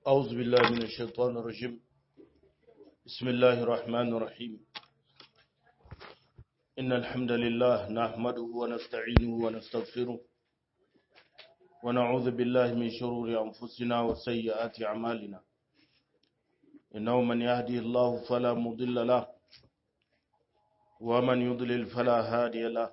أعوذ بالله من الشيطان الرجيم بسم الله الرحمن الرحيم إن الحمد لله نحمده ونستعينه ونستغفره ونعوذ بالله من شرور أنفسنا وسيئات أعمالنا إنه من يهدي الله فلا مضل له ومن يضلل فلا هادي له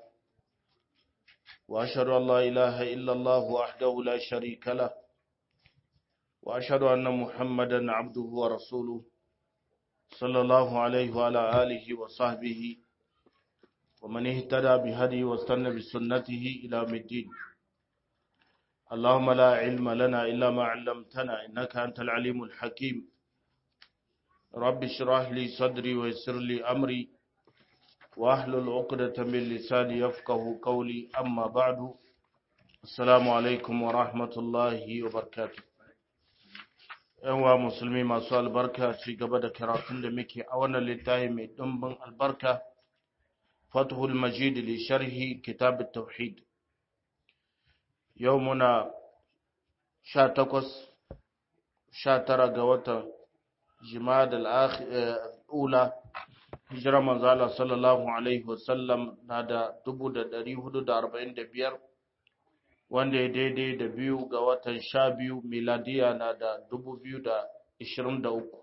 وأشهد أن لا إله إلا الله وحده لا شريك له وأشهد أن محمدا عبده ورسوله صلى الله عليه وعلى آله وصحبه ومن اهتدى بهدي واستنى بسنته إلى الدين اللهم لا علم لنا إلا ما علمتنا إنك أنت العليم الحكيم رب اشرح لي صدري ويسر لي أمري واحلل عقدة من لساني يفقه قولي أما بعد السلام عليكم ورحمة الله وبركاته wa musulmi masu albarka ci gaba da karatun da muke a wannan littafi mai ɗumbin albarka fathul majid li sharhi kitab tauhid yau muna sha takwas sha tara ga watan jima'ad al'ula hijira manzala sallallahu alaihi wasallam na da dubu da dari hudu da arba'in da biyar wanda ya daidai da biyu ga watan sha biyu miladiya na da dubu biyu da ishirin da uku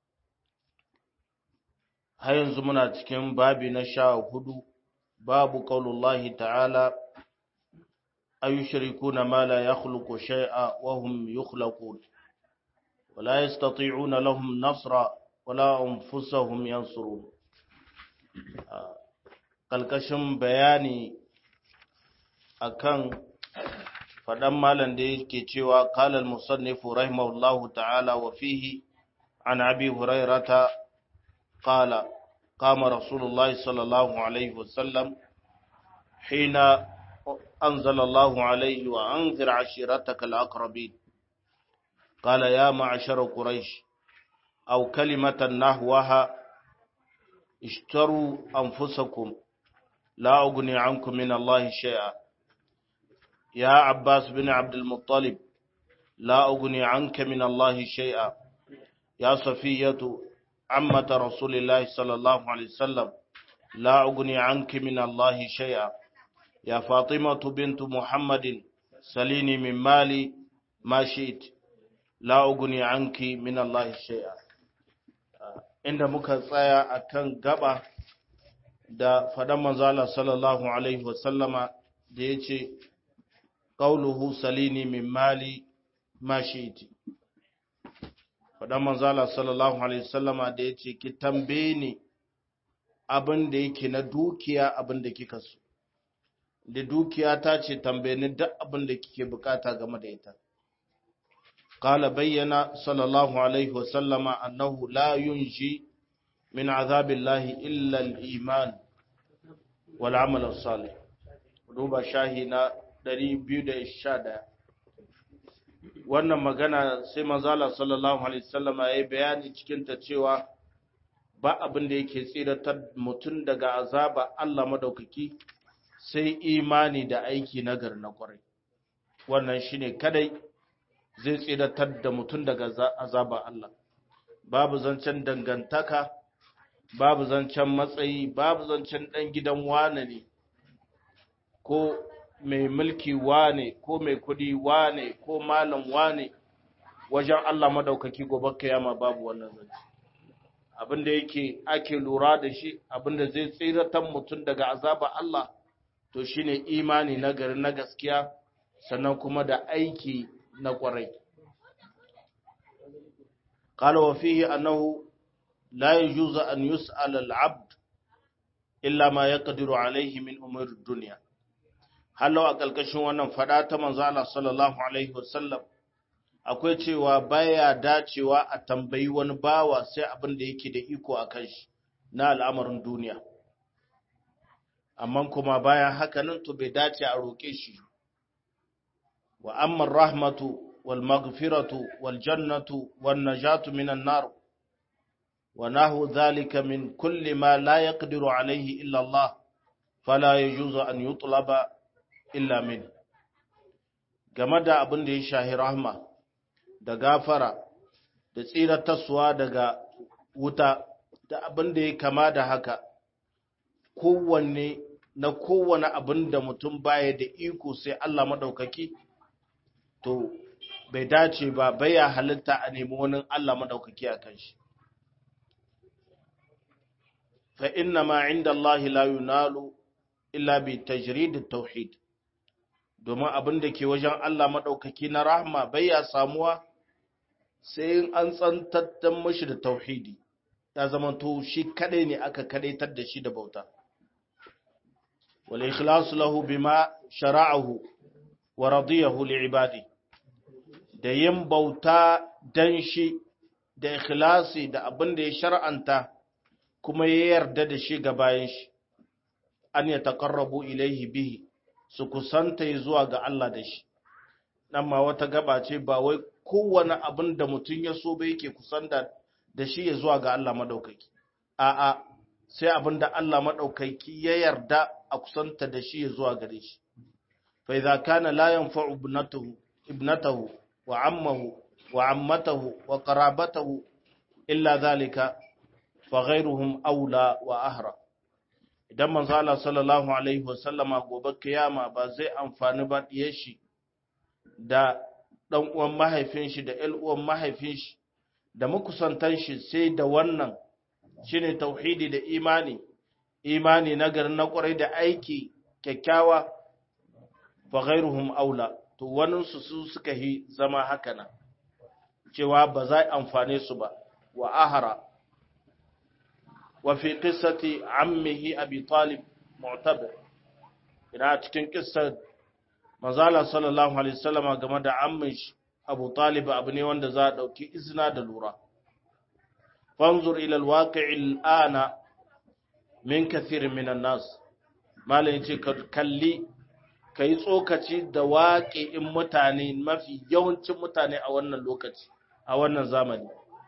har yanzu muna cikin babi na sha hudu babu qaulullahi ta'ala ayushrikuna ma la yakhluqu shay'a wa hum yukhlaqun wa la yastati'una lahum nasra wa la anfusahum yansurun kalkashin bayani akan faɗan malam da yake cewa kalal musannifu rahimahullahu ta'ala wa fihi an abi hurairata qala qama rasulullah sallallahu alaihi wasallam hina anzala Allah alaihi wa anzir ashirataka al-aqrabin qala ya ma'ashar quraish aw kalimatan nahwaha ishtaru anfusakum la ughni ankum min Allah shay'a يا عباس بن عبد المطلب لا أغني عنك من الله شيئا يا صفية عمة رسول الله صلى الله عليه وسلم لا أغني عنك من الله شيئا يا فاطمة بنت محمد سليني من مالي ما شئت لا أغني عنك من الله شيئا inda muka tsaya akan gaba da faɗan manzala sallallahu alaihi wasallama da ya ce qawluhu salini min mali ma shi'ti fadan manzala sallallahu alaihi wasallama da yace ki tambaye ni abin da yake na dukiya abin da kika so da dukiya ta ce tambaye ni duk abin da kike bukata game da ita qala bayyana sallallahu alaihi wasallama annahu la yunji min azabillahi illa al-iman wal amal as-salih duba shahina 211 wannan magana sai manzala sallallahu alaihi wasallam ya yi bayani cikin ta cewa ba abin da yake tsiratar mutum daga azaba Allah madaukaki sai imani da aiki nagar na kwarai wannan shine kadai zai tsiratar da mutum daga azaba Allah babu zancen dangantaka babu zancen matsayi babu zancen dan gidan wane ne ko mai mulki wane ko mai kudi wane ko malam wane wajen Allah madaukaki gobe kiyama babu wannan zance abinda yake ake lura da shi abinda zai tsiratar mutum daga azaba Allah to shine imani na gari na gaskiya sannan kuma da aiki na kwarai قال وفيه أنه لا يجوز أن يسأل العبد إلا ما يقدر عليه من أمور الدنيا hallo a ƙarƙashin wannan fada ta manzo Allah sallallahu alaihi wasallam akwai cewa baya dacewa a tambayi wani bawa sai abin da yake da iko a kan shi na al'amarin duniya amma kuma bayan haka nan to bai dace a roƙe shi wa amma rahmatu wal maghfiratu wal jannatu wan najatu minan nar wa nahu dhalika min kulli ma la yaqdiru alayhi illa Allah fala yajuzu an yutlaba illa min game da abin da ya shahi rahma da gafara da tsiratarsuwa daga wuta da abin da ya kama da haka kowanne na kowane abin da mutum baya da iko sai Allah maɗaukaki to bai dace ba baya halitta a nemi wani Allah maɗaukaki a kan shi fa inna ma inda Allah la yunalu illa bi tajrid tauhid domin abin da ke wajen Allah maɗaukaki na rahma baya samuwa sai in an tsantattan mashi da tauhidi ya zama to shi kadai ne aka kadaitar da shi da bauta wal ikhlasu lahu bima shara'ahu wa radiyahu li ibadi da yin bauta dan shi da ikhlasi da abin da ya shar'anta kuma ya yarda da shi ga bayan shi an ya taqarrabu ilaihi bihi su kusanta zuwa ga Allah da shi nan ma wata gaba ce ba wai kowane abin da mutum ya so ba yake kusanta da shi ya zuwa ga Allah madaukaki a'a sai abin da Allah madaukaki ya yarda a kusanta da shi ya zuwa gare shi fa idza kana la yanfa'u ibnatuhu ibnatahu wa ammahu wa ammatahu wa qarabatahu illa zalika fa ghayruhum aula wa ahra idan manzo Allah sallallahu alaihi wa sallama gobe kiyama ba zai amfani ba diyar shi da dan uwan mahaifin shi da ƴan uwan mahaifin shi da makusantan shi sai da wannan shine tauhidi da imani imani na garin na kwarai da aiki kyakkyawa fa ghairuhum aula to wannan su su suka yi zama haka nan cewa ba za amfane su ba wa ahara wa fi qissati ammihi abi talib mu'tabir ina cikin qissar manzala sallallahu alaihi wasallama game da ammin shi abu talib abu ne wanda za a ɗauki izina da lura fanzur ila alwaqi'i al'ana min kathirin minan nas malai ce ka kalli kai tsokaci da waƙi'in mutane mafi yawancin mutane a wannan lokaci a wannan zamani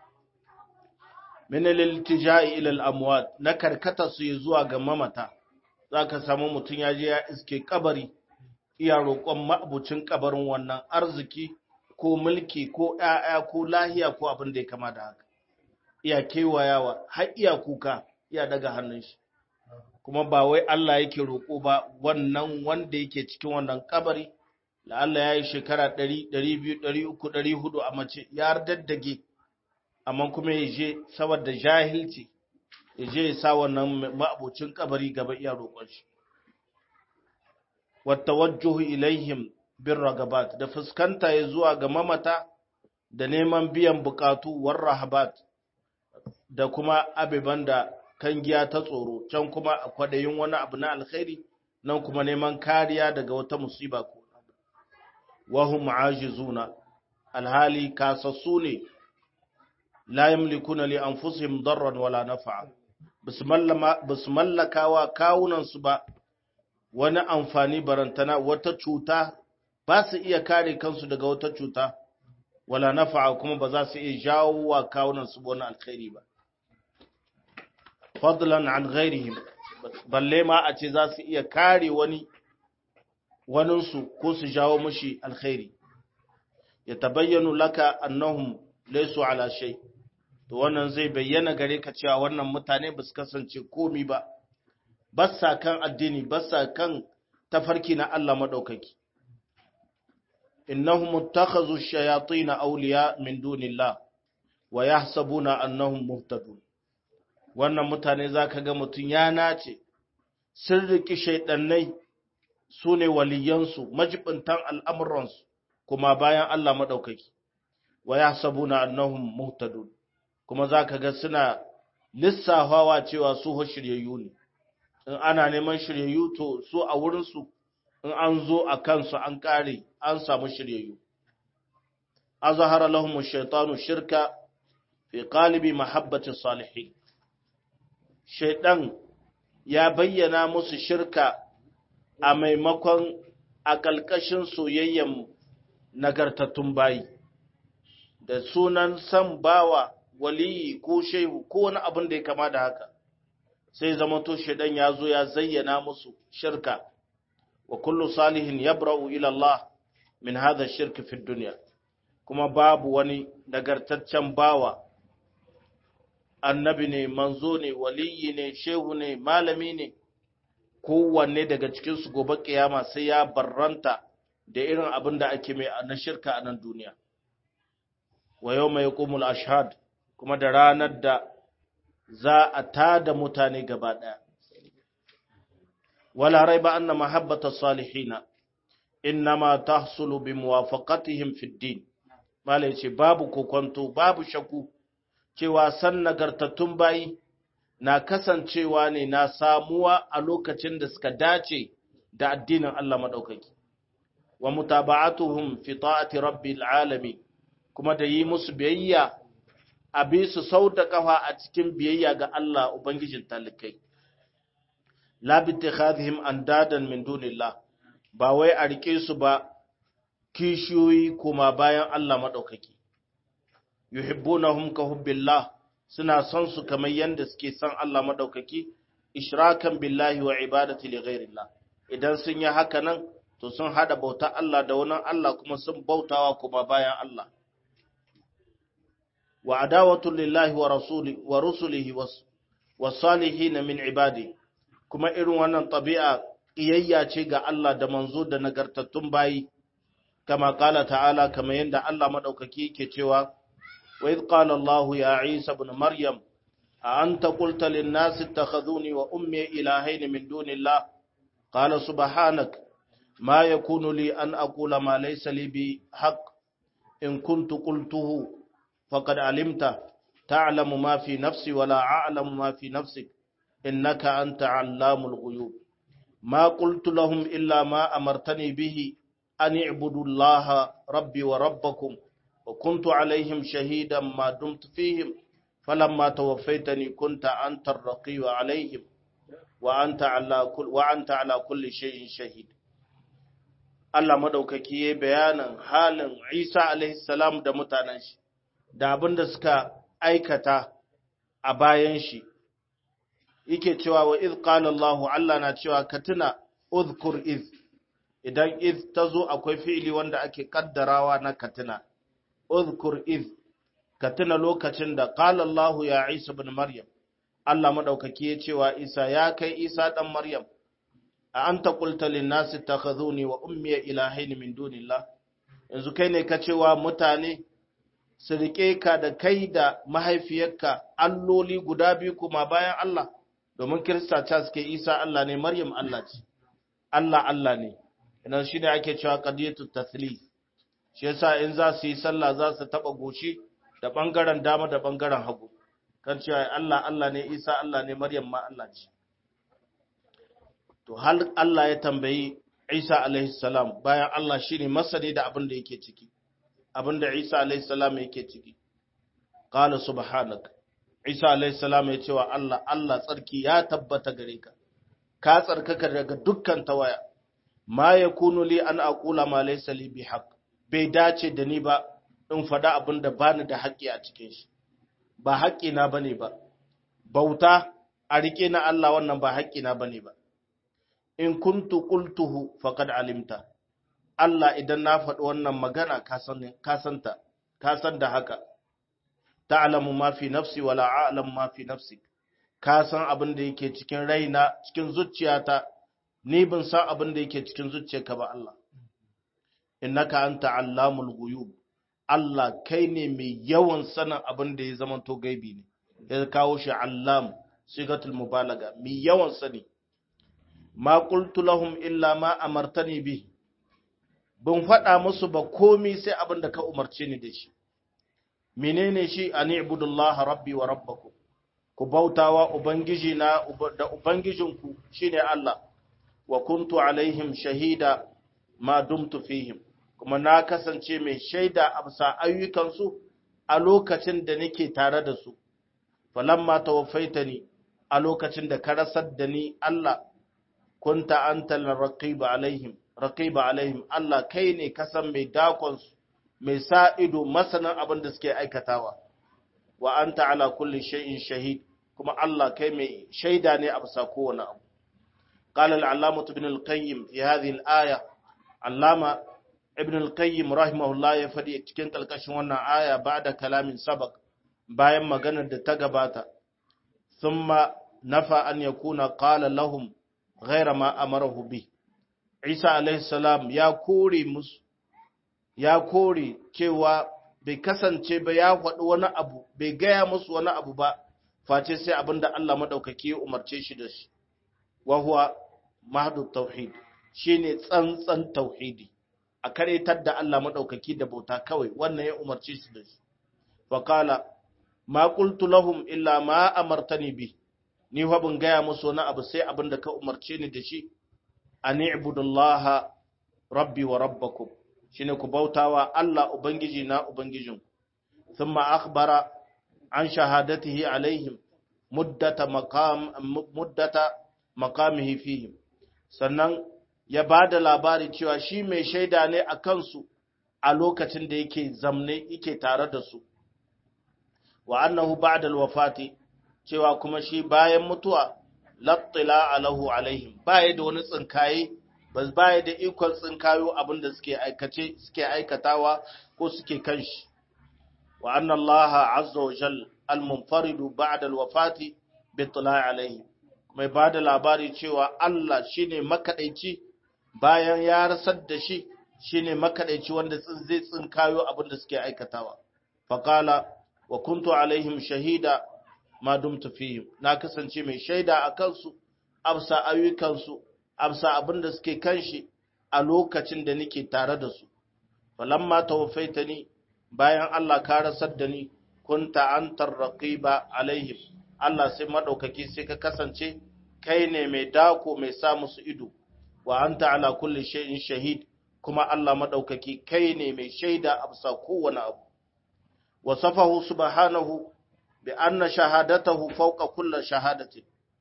min al-iltija'i ila al-amwat na karkata su zuwa ga mamata zaka samu mutun ya je ya iske kabari iya roƙon ma'abucin kabarin wannan arziki ko mulki ko ‘ya'ya ko lahiya ko abin da ya kama da haka, iya kewayawa har iya kuka iya daga hannun shi, kuma ba wai Allah yake roƙo ba wannan wanda yake cikin wannan kabari, da Allah ya yi shekara ɗari, ɗari biyu, ɗari uku, ɗari hudu a mace ya daddage, amma kuma ya je saboda jahilci, ya je ya sa wannan ma'abucin kabari gaba iya roƙon shi. Wata wajjuhu ilaihim bin ragabat da fuskanta ya zuwa ga mamata da neman biyan bukatu war rahabat da kuma abiban da kangiya ta tsoro can kuma a kwadayin wani abu na alkhairi nan kuma neman kariya daga wata musiba ko wahum ajizuna alhali kasassu ne la yamlikuna li anfusihim darran wala naf'a bisu mallakawa kawunan su ba wani amfani barantana wata cuta ba su iya kare kansu daga wata cuta wala nafa'a kuma ba za su iya jawo wa kawunan su wani alkhairi ba fadlan an ghairihim balle ma a ce za su iya kare wani waninsu ko su jawo mushi alkhairi ya tabayyanu laka annahum laysu ala shay to wannan zai bayyana gare ka cewa wannan mutane ba su kasance komi ba bassa kan addini bassa kan tafarki na Allah madaukaki innahum ittakhadhu ash-shayatin awliya min dunillah wa yahsabuna annahum muhtadun wannan mutane zaka ga mutun ya nace sun riki shaydannai sune waliyansu majibintan al'amuransu kuma bayan Allah madaukaki wa yahsabuna annahum muhtadun kuma zaka ga suna lissafawa cewa su shiryayyu ne in ana neman shiryayyu to su a wurinsu in an zo a kansu an kare an samu shiryayyu azhara lahum ash-shaytanu shirka fi qalibi mahabbati salihin shaydan ya bayyana musu shirka a maimakon a kalkashin soyayyen nagartattun bayi da sunan san bawa waliyi ko shehu ko wani abin da ya kama da haka sai zama to shaidan ya zo ya zayyana musu shirka wa kullu salihin yabra'u ila Allah min hadha shirki fi dunya kuma babu wani nagartaccen bawa annabi ne manzo ne waliyi ne shehu ne malami ne kowanne daga cikinsu gobe kiyama sai ya barranta da irin abin da ake mai na shirka a nan duniya wa yau mai kumul ashad kuma da ranar da za a tada mutane gaba ɗaya wala raiba anna mahabbata salihina innama tahsulu bi muwafaqatihim fi din malai ce babu kokonto babu shaku cewa san nagartattun bayi na kasancewa ne na samuwa a lokacin da suka dace da addinin Allah madaukaki wa mutaba'atuhum fi ta'ati rabbil alamin kuma da yi musu biyayya a bi su sau da kafa a cikin biyayya ga Allah ubangijin talikai la bi ittikhadhihim andadan min dunillah ba wai a rike su ba kishiyoyi kuma bayan Allah madaukaki yuhibbunahum ka hubbillah suna son su kamar yanda suke son Allah madaukaki ishrakan billahi wa ibadati li ghairillah idan sun yi haka nan to sun hada bauta Allah da wani Allah kuma sun bautawa kuma bayan Allah wa adawatu lillahi wa rasuli wa rusulihi was salihin min ibadi kuma irin wannan tabi'a iyayya ce ga Allah da manzo da nagartattun bayi kama kala ta'ala kamar yanda Allah madaukaki yake cewa وإذ قال الله يا عيسى ابن مريم أأنت قلت للناس اتخذوني وأمي إلهين من دون الله قال سبحانك ما يكون لي أن أقول ما ليس لي بحق إن كنت قلته فقد علمت تعلم ما في نفسي ولا أعلم ما في نفسك إنك أنت علام الغيوب ما قلت لهم إلا ما أمرتني به أن اعبدوا الله ربي وربكم وكنت عليهم شهيدا ما دمت فيهم فلما توفيتني كنت أنت الرقيب عليهم وأنت على كل وأنت على كل شيء شهيد Allah madaukaki ya bayanin halin Isa alaihi salam da mutanen shi da abin da suka aikata a bayan shi yake cewa wa iz qala Allah Allah na cewa ka tuna uzkur iz idan iz tazo akwai fi'ili wanda ake kaddarawa na katina uzkur iz ka tuna lokacin da qala Allahu ya Isa ibn Maryam Allah madaukaki ya cewa Isa ya kai Isa dan Maryam a anta qulta lin nasi takhazuni wa ummi ilahayn min dunillah yanzu kai ne ka cewa mutane su rike ka da kai da mahaifiyarka alloli guda biyu kuma bayan Allah domin Kirista ta suke Isa Allah ne Maryam Allah ce Allah Allah ne idan shi ne ake cewa qadiyatu tathlith shi yasa in za su yi sallah za su taba goshi da bangaren dama da bangaren hagu kan cewa Allah Allah ne Isa Allah ne Maryam ma Allah ce to hal Allah ya tambayi Isa alaihi salam bayan Allah shine masani da abin da yake ciki abin da Isa alaihi salam yake ciki qala subhanaka Isa alaihi salam ya ce wa Allah Allah tsarki ya tabbata gare ka ka tsarkaka daga dukkan tawaya ma yakunu li an aqula ma laysa li bihaq bai dace da ni ba in faɗa abin da bani da haƙƙi a cikin shi ba haƙƙi na bane ba bauta a rike na Allah wannan ba haƙƙi na bane ba in kuntu qultuhu faqad alimta Allah idan na faɗi wannan magana ka san ka santa ka san da haka ta'lamu ma fi nafsi wala a'lamu ma fi nafsik ka san abin da yake cikin raina cikin zuciyata ni ban san abin da yake cikin zuciyarka ba Allah innaka anta allamul ghuyub Allah kai ne mai yawan sanin abin da ya zama to gaibi ne ya kawo shi allam sigatul mubalaga mai yawan sani ma qultu lahum illa ma amartani bi ban faɗa musu ba komi sai abin da ka umarce ni da shi menene shi an ibudullaha rabbi wa rabbakum ku bautawa ubangiji na da ubangijinku shine Allah wa kuntu alaihim shahida ma dumtu fihim kuma na kasance mai shaida a bisa ayyukansu a lokacin da nake tare da su falamma tawaffaitani a lokacin da ka rasar da ni Allah kunta antal raqiba alaihim raqiba alaihim Allah kai ne kasan mai dakon su mai sa ido masanin abin da suke aikatawa wa anta ala kulli shay'in shahid kuma Allah kai mai shaida ne a bisa kowane abu قال العلامة ابن القيم في هذه الآية علامة ibn al-qayyim rahimahullah ya faɗi cikin kalkashin wannan aya ba da kalamin sabak bayan maganar da ta gabata thumma nafa an yakuna qala lahum ghayra ma amarahu bi Isa alaihi salam ya kore musu ya kore cewa bai kasance ba ya faɗi wani abu bai gaya musu wani abu ba face sai abin da Allah maɗaukaki ya umarce shi da shi wa huwa mahdu tauhid shine tsantsan tauhidi a karetar da Allah maɗaukaki da bauta kawai wannan ya umarce shi da shi fa qala ma qultu lahum illa ma amartani bi ni fa ban gaya musu wani abu sai abin da ka umarce ni da shi an ibudullaha rabbi wa rabbakum shine ku bautawa Allah ubangiji na ubangijin thumma akhbara an shahadatihi alaihim muddata maqam muddata maqamihi fihim sannan ya bada labari cewa shi mai shaida ne a kansu a lokacin da yake zamne yake tare da su wa annahu ba'da alwafati cewa kuma shi bayan mutuwa lattila alahu alaihim baya da wani tsinkaye ba baya da ikon tsinkayo abin da suke aikace suke aikatawa ko suke kan shi wa anna Allah azza wa jal al munfarid ba'da al wafati bi ittila'i alaihi mai bada labari cewa Allah shine makadaici bayan ya rasar da shi shine makadaici wanda zai tsinkayo abin da suke aikatawa faqala wa kuntu alaihim shahida ma dumtu fihim na kasance mai shaida a kansu absa ayyukansu absa abin da suke kan shi a lokacin da nake tare da su falamma tawaffaitani bayan Allah ka rasar da ni kunta antar raqiba alaihim Allah sai madaukaki sai ka kasance kai ne mai dako mai sa musu ido wa anta ala kulli shay'in shahid kuma Allah madaukaki kai ne mai shaida absa kowane abu wasafahu subhanahu bi anna shahadatahu fawqa kulli shahadatin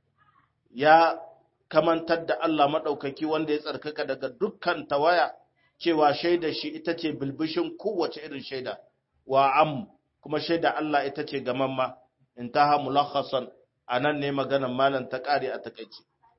ya kamantar da Allah maɗaukaki wanda ya tsarkaka daga dukkan tawaya cewa shaida shi ita ce bilbishin kowace irin shaida wa am kuma shaida Allah ita ce gamamma intaha mulakhasan anan ne maganar malam ta kare a takaice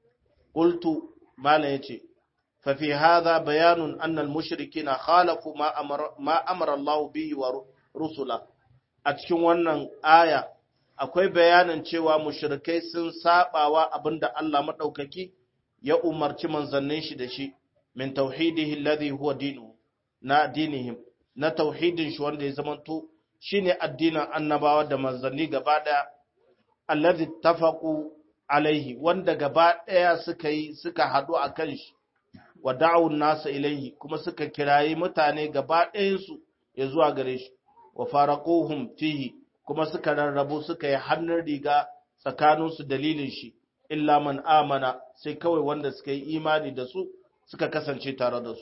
qultu malam yace fa fi hadha bayanun anna al mushrikina khalafu ma amara ma amara Allah bihi wa rusula a cikin wannan aya akwai bayanin cewa mushrikai sun sabawa abinda Allah madaukaki ya umarci manzannin shi da shi min tauhidihi alladhi huwa dinu na dinihim na tauhidin shi wanda ya zamanto shine addinin annabawa da manzanni gaba daya alladhi tafaqu alaihi wanda gaba daya suka yi suka hadu akan shi wa da'u nasa ilaihi kuma suka kirayi mutane gaba ɗayan su ya zuwa gare shi wa faraquhum fihi kuma suka rarrabu suka yi hannun riga tsakaninsu dalilin shi, illa man amana sai kawai wanda suka yi imani da su suka kasance tare da su.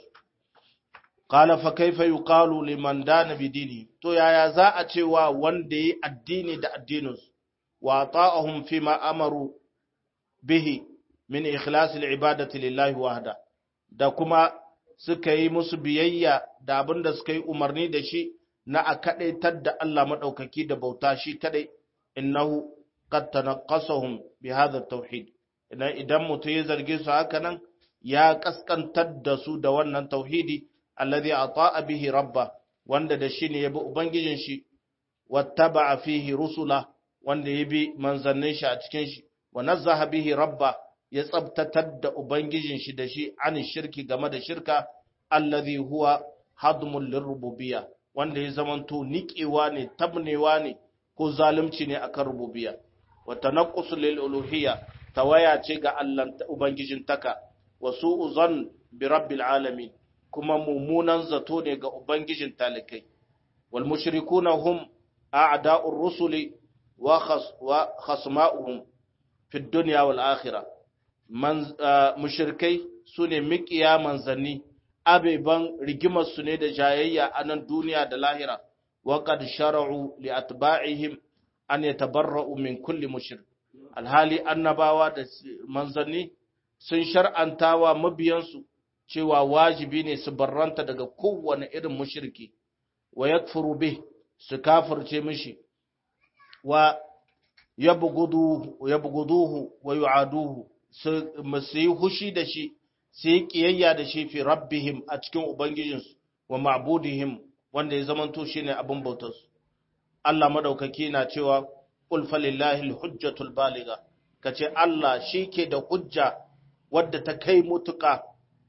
Kala fa kaifa yuqalu liman dana bidini to yaya za a cewa wanda yi addini da addininsu wa ta'ahum fi ma amaru bihi min ikhlas al-ibadati lillahi wahda da kuma suka yi musu biyayya da abin da suka yi umarni da shi na a kaɗaitar da Allah maɗaukaki da bauta shi kaɗai, innahu qad tanaqqasahum bi hadha tauhid idan idan mutum ya zarge su haka nan ya kaskantar da su da wannan tauhidi alladhi ata'a bihi rabba wanda da shi ne ya bi ubangijin shi wattaba'a fihi rusula wanda ya bi manzannin shi a cikin shi wa nazzaha bihi rabba ya tsabtatar da ubangijin shi da shi an shirki game da shirka alladhi huwa hadmul lirububiyya wanda ya zamanto niƙewa ne tabnewa ne ko zalunci ne akan rububiyya wa tanaqqusu lil uluhiyya tawaya ce ga Allah ubangijin taka wa su'u zan bi rabbil alamin kuma mummunan zato ne ga ubangijin talikai wal mushrikuna hum a'da'ur rusuli wa khas wa khasma'uhum fi dunya wal akhirah man mushrikai sune miƙiya manzanni abeban rigimarsu ne da jayayya a nan duniya da lahira wa qad shara'u li atba'ihim an yatabarra'u min kulli mushrik alhali annabawa da manzanni sun shar'antawa mabiyansu cewa wajibi ne su barranta daga kowane irin mushriki wa yakfuru bih su kafirce mishi wa yabghuduhu yabghuduhu wa yu'aduhu su yi hushi da shi su yi ƙiyayya da shi fi rabbihim a cikin Ubangijinsu, wa ma'budihim wanda ya zamanto shine abin bautarsu Allah madaukaki na cewa qul falillahi alhujjatul baligha kace Allah shike da hujja wadda ta kai mutuka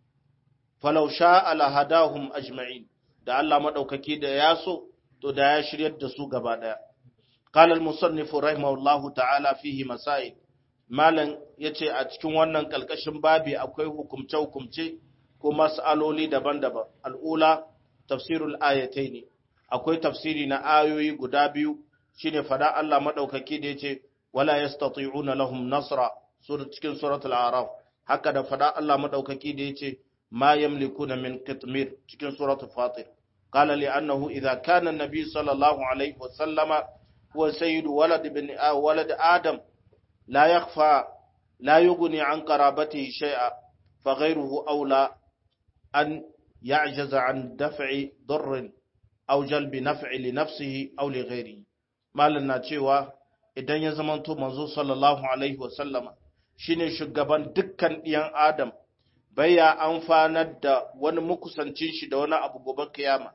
falau sha'a lahadahum ajma'in da Allah madaukaki da ya so to da ya shiryar da su gaba daya qala al-musannif rahimahullahu ta'ala fihi masail malan yace a cikin wannan kalkashin babi akwai hukumce hukumce ko mas'aloli daban-daban al'ula tafsirul ayataini akwai tafsiri na ayoyi guda biyu shine fada Allah madaukaki da yace wala yastati'una lahum nasra sura cikin suratul a'raf haka da fada Allah madaukaki da yace ma yamlikuna min qitmir cikin suratul fatir qala li annahu idha kana an-nabi sallallahu alaihi wa sallama huwa sayyidu walad ibn walad adam la yakhfa la yughni an qarabatihi shay'a fa ghayruhu awla an يعجز عن دفع ضر أو جلب نفع لنفسه أو لغيره malin cewa idan ya zamanto manzo sallallahu alaihi wasallama shine shugaban dukkan ɗiyan adam baya amfanar da wani makusancin shi da wani abu gobe kiyama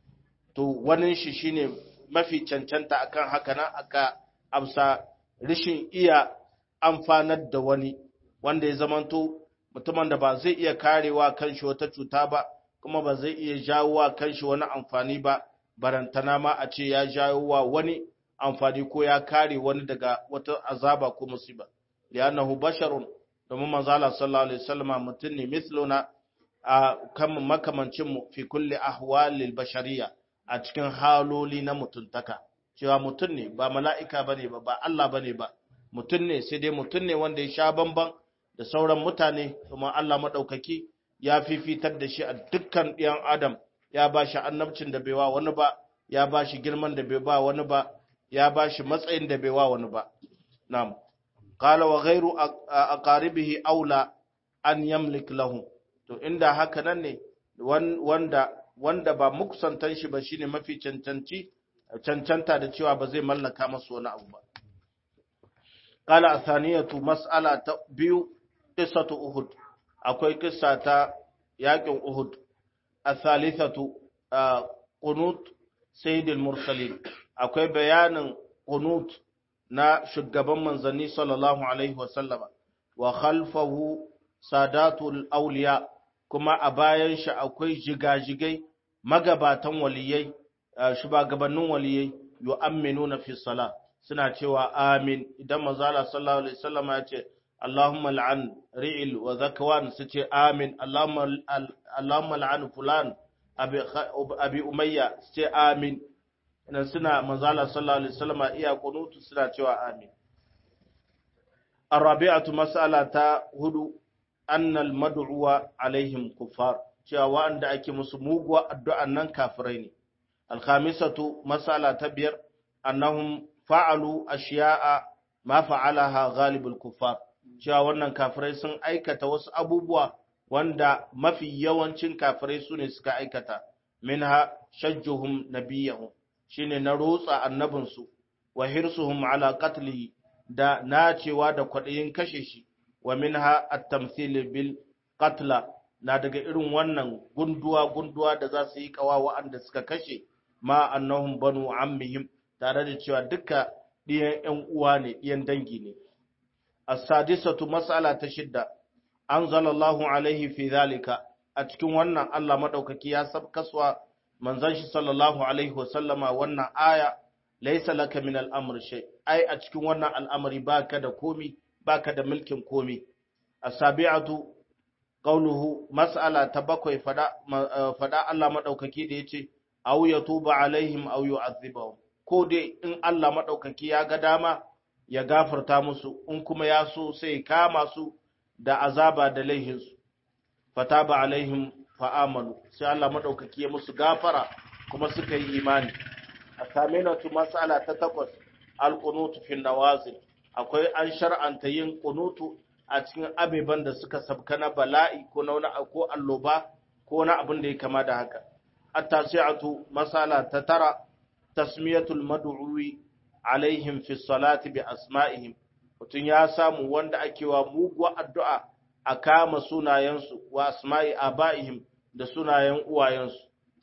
to wani shi shine mafi cancanta akan haka nan aka amsa rishin iya amfanar da wani wanda ya zamanto mutumin da ba zai iya karewa kanshi wata cuta ba kuma ba zai iya jawo wa kanshi wani amfani ba barantana ma a ce ya jawo wa wani amfani ko ya kare wani daga wata azaba ko musiba li'annahu basharun domin manzo Allah sallallahu alaihi wasallam mutum ne misluna a kan makamancin mu fi kulli ahwalil bashariya a cikin haloli na mutuntaka cewa mutum ne ba mala'ika bane ba ba Allah bane ba mutum ne sai dai mutum ne wanda ya sha bamban da sauran mutane kuma Allah madaukaki ya fifitar da shi a dukkan ɗiyan adam ya ba shi annabcin da bai wa wani ba ya ba shi girman da bai ba wani ba ya ba shi matsayin da bai wa wani ba na'am qala wa ghayru aqaribihi aula an yamlik lahu to inda haka nan ne wanda wanda ba mukusantan shi ba shine mafi cancanci cancanta da cewa ba zai mallaka masa wani abu ba qala athaniyatu mas'ala ta biyu qissatu uhud akwai kissa ta yakin Uhud a-thalithatu qunut sayyidil mursalin akwai bayanin qunut na shugaban manzanni sallallahu alaihi wasallama wa khalfahu sadatul awliya kuma a bayan shi akwai jigajigai magabatan waliyai shugabannin waliyai yu'minuna fi salat suna cewa amin idan manzo Allah sallallahu alaihi wasallama ya ce اللهم لعن رئل وذكوان ستي آمين اللهم اللهم لعن فلان أبي أبي أمية ستي آمين إن سنة مزالة صلى الله عليه وسلم إيا قنوت سنة توا آمين الرابعة مسألة هدو أن المدعو عليهم كفار cewa wa'anda ake musu muguwa addu'an nan kafirai ne. Alkhamisatu masala ta biyar, annahum fa'alu ashiya'a ma fa'alaha ghalibul kuffar. cewa wannan kafirai sun aikata wasu abubuwa wanda mafi yawancin kafirai su ne suka aikata minha shajjuhum nabiyahum shine na rotsa annabinsu wa hirsuhum ala qatlihi da nacewa da kwaɗayin kashe shi wa minha at-tamthil bil qatla na daga irin wannan gunduwa gunduwa da za su yi kawa wa'anda suka kashe ma annahum banu ammihim tare da cewa duka ɗiyan ƴan uwa ne ɗiyan dangi ne السادسة مسألة تشدة أنزل الله عليه في ذلك أتكون وانا الله مدوكك يا سب كسوة من زنش صلى الله عليه وسلم وانا آية ليس لك من الأمر شيء أي أتكون وانا الأمر باك دا كومي باك دا ملك كومي السابعة قوله مسألة تبقى فدا, فدا الله مدوكك ديتي أو يتوب عليهم أو يعذبهم كودي إن الله مدوكك يا قدامة ya gafarta musu in kuma ya so sai kama su da azaba da laihinsu fataba alaihim fa'amalu sai Allah madaukaki ya musu gafara kuma suka yi imani a saminatu mas'ala ta takwas alqunutu fi nawazil akwai an shar'anta yin qunutu a cikin abeban da suka sabka na bala'i ko na wani ko alloba ko na abin da ya kama da haka at-tasi'atu mas'ala ta tara tasmiyatul mad'uwi alaihim fi salati bi asma'ihim mutum ya samu wanda ake wa muguwa addu'a a kama sunayensu wa asma'i aba'ihim da sunayen uwayensu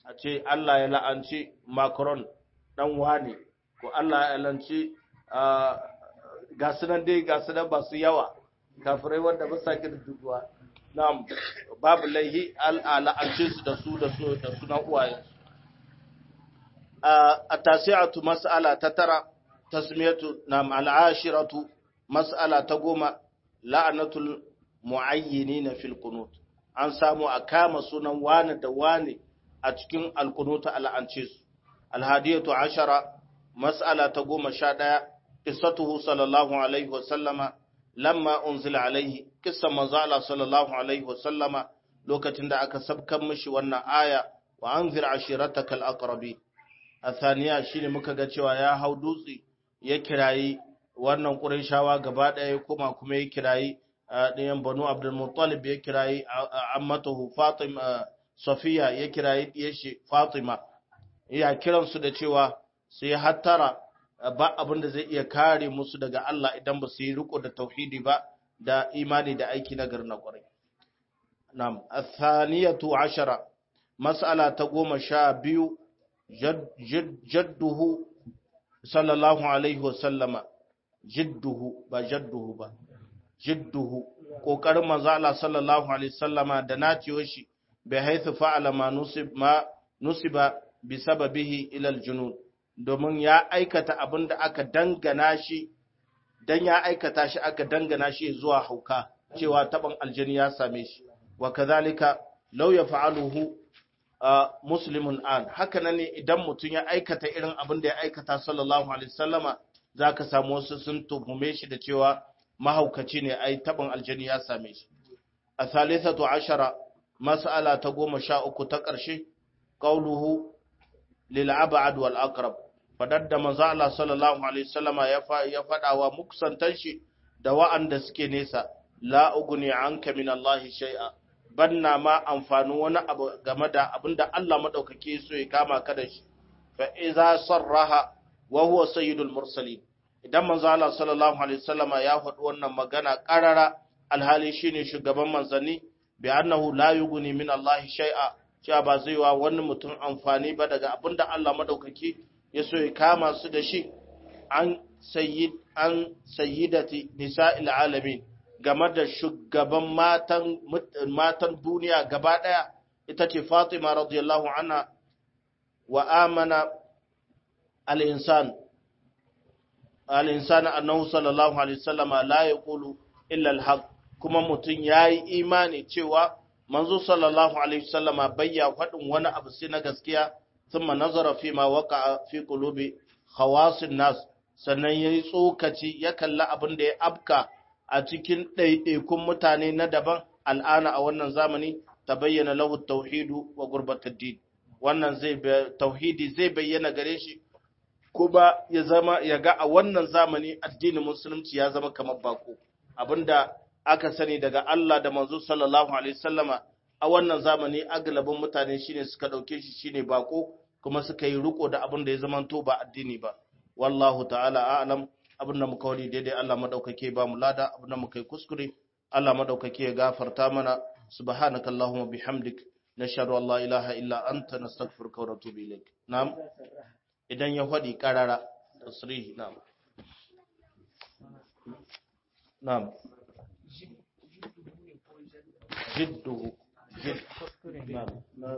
a ce Allah ya la'anci Macron dan wane ko Allah ya la'anci ga sunan dai ga sunan ba su yawa kafirai wanda ba sa girduwa na'am babu laihi al'ala'ance su da su da su da sunan uwaye a tasi'atu mas'ala ta tara tasmiyatu na'am al'ashiratu mas'ala ta goma la'anatul mu'ayyinina fil qunut an samu a kama sunan wani da wani a cikin alkunuta al'ance su alhadiyatu ashara mas'ala ta goma sha ɗaya qissatuhu sallallahu alaihi wa sallama lamma unzila alaihi qissa manzo Allah sallallahu alaihi wa sallama lokacin da aka sabkan mishi wannan aya wa anzir ashirataka alaqrabi athaniya shine muka ga cewa ya hau dutse ya kirayi wannan qurayshawa gaba ɗaya kuma kuma ya kirayi ɗayan banu abdul muttalib ya kirayi ammatahu fatima safiya ya kirayi ɗiyar fatima ya kiransu da cewa sai hattara ba abin da zai iya kare musu daga Allah idan ba su yi riko da tauhidi ba da imani da aiki na gari na kwarai. Nam, athaniyatu ashara, mas'ala ta goma sha biyu, jadduhu sallallahu alaihi wasallama, jidduhu ba jadduhu ba, jidduhu, ƙoƙarin manzo Allah sallallahu alaihi wasallama da naciyo shi bai haithu fa'ala ma nusiba bi sababihi ilal junud. domin ya aikata abin da aka dangana shi dan ya aikata shi aka dangana shi zuwa hauka cewa taban aljani ya same shi wa kadhalika law yaf'aluhu muslimun an haka nan ne idan mutum ya aikata irin abin da ya aikata sallallahu alaihi wasallama zaka samu wasu sun tuhume shi da cewa mahaukaci ne ai taban aljani ya same shi a thalithatu ashara mas'ala ta goma sha uku ta ƙarshe qauluhu lil ab'ad wal aqrab fadar da manzo Allah sallallahu alaihi wasallama ya ya fada wa muksantan shi da wa'anda suke nesa la ugni anka min Allah shay'a banna ma amfani wani abu game da abinda Allah madaukake so ya kama ka da shi fa iza sarraha wa huwa sayyidul mursalin idan manzo Allah sallallahu alaihi wasallama ya faɗi wannan magana qarara alhali shine shugaban manzanni bi annahu la yughni min Allah shay'a cewa ba zai wa wani mutum amfani ba daga abinda Allah madaukake ya so ya kama su da shi an sayyid an sayyidati nisa'il alamin game da shugaban matan matan duniya gaba daya ita ce Fatima radiyallahu anha wa amana al-insan al-insan annahu sallallahu alaihi wasallam la yaqulu illa al-haq kuma mutun yayi imani cewa manzo sallallahu alaihi wasallama bayya fadin wani abu sai na gaskiya thumma nazara fi ma waqa'a fi qulubi khawasin nas sannan yayi tsokaci ya kalla abin da ya abka a cikin ɗaiɗaikun mutane na daban al'ana a wannan zamani ta bayyana lahu tauhidu wa gurbatar din wannan zai tauhidi zai bayyana gare shi kuma ya zama ya ga a wannan zamani addinin musulunci ya zama kamar bako abinda aka sani daga Allah da manzo sallallahu alaihi wasallama a wannan zamani agalabin mutane shine suka dauke shi shine bako kuma suka yi riko da abin da ya zamanto ba addini ba wallahu ta'ala a'lam abin da muka wani daidai Allah madaukake ba mu lada abin da muka yi kuskure Allah madaukake ya gafarta mana subhanaka allahumma bihamdik nashhadu an la ilaha illa anta nastaghfiruka wa natubu ilaik na'am idan ya fadi karara tasrihi na'am na'am jidduhu jidd na'am